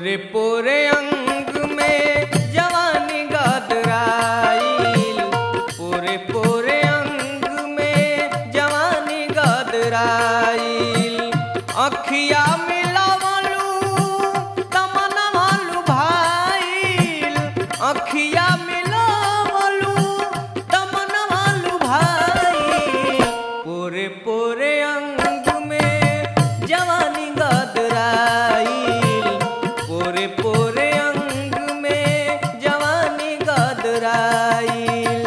पोरे पोरे अंग में जवानी गदराइल पोरे पोरे अंग में जवानी गदराइल अखिया मिलावलू तमना मालू भाईल अखिया मिलावलू तमना मालू भाईल पोरे पोरे अंग में जवानी गदराइल पोरे पोरे अंग में जवानी गदराइल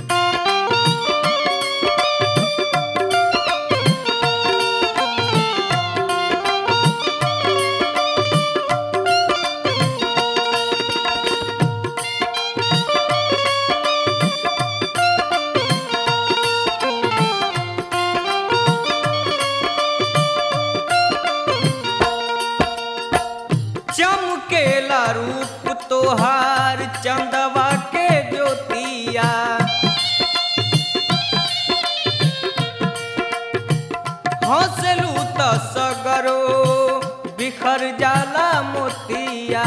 चमकेला रूप तोहार चंदवा के ज्योतिया हंसलू त सगरो बिखर जाला मोतिया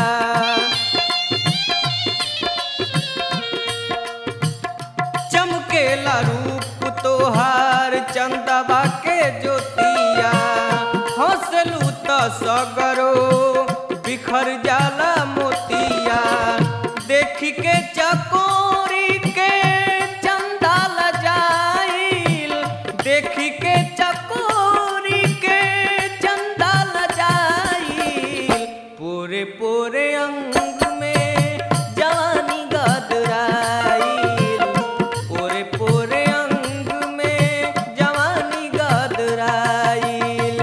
चमकेला रूप तोहार चंदवा के ज्योतिया हंसलू त सगरो बिखर जाला मोतिया देख के चकोरी के चंदा लजाइल देख के चकोरी के चंदा लजाइल पूरे पूरे अंग में जवानी गदराइल पूरे पूरे अंग में जवानी गदराइल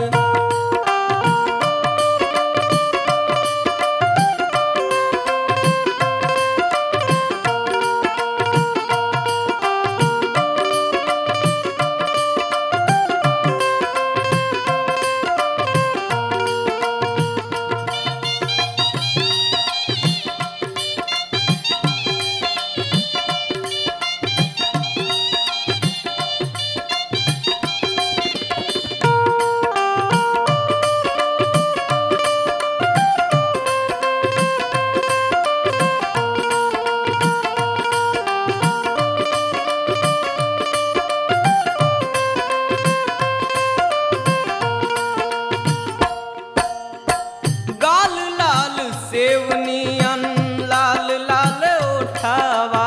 गाल लाल सेवनियन लाल लाल ओठावा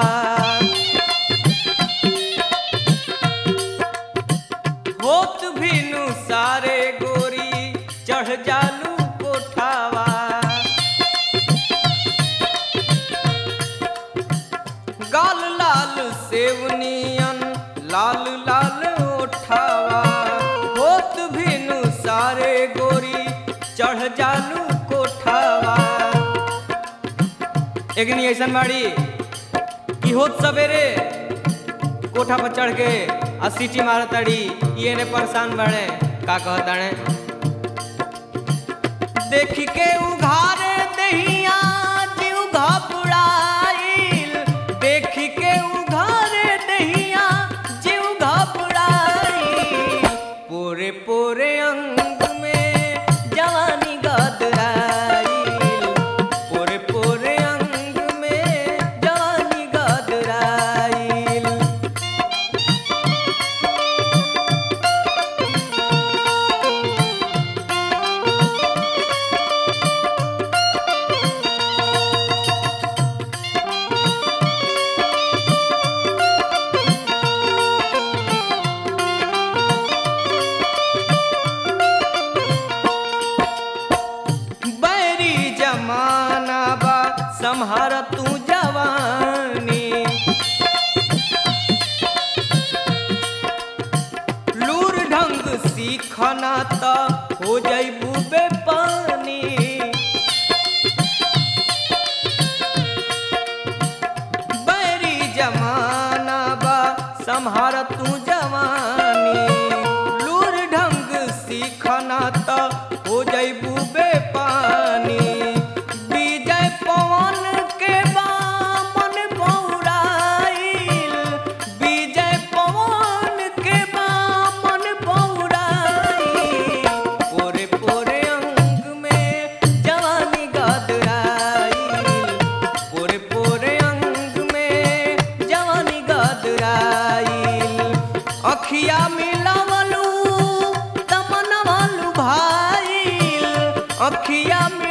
होत भिनु सारे गोरी चढ़ जालू कोठावा गाल लाल सेवनियन लाल लाल ओठावा होत भिनु सारे गोरी चढ़ जालू कोठावा एकनी ऐसन बाड़ी कि होत सवेरे कोठा पर चढ़ के आ सीटी मारताड़ी ये ने परेशान बाड़े का कहताड़े देख के उघारे दहिया जीव घबराइल देख के उघारे दहिया जीव घबराइल पोरे पोरे अंग में जवानी गदराइल पोरे पोरे अंग में जवानी गदराइल बैरी जमाना बा संहार तू जवानी लूर ढंग सीखना त हो जैबू बेपानी बैरी जमाना बा संहार तू जवानी लूर ढंग सीखना त हो जैबू बेपानी विजय पवन के बामन पौराइल विजय पवन के बामन पौराइल पोरे पोरे अखिया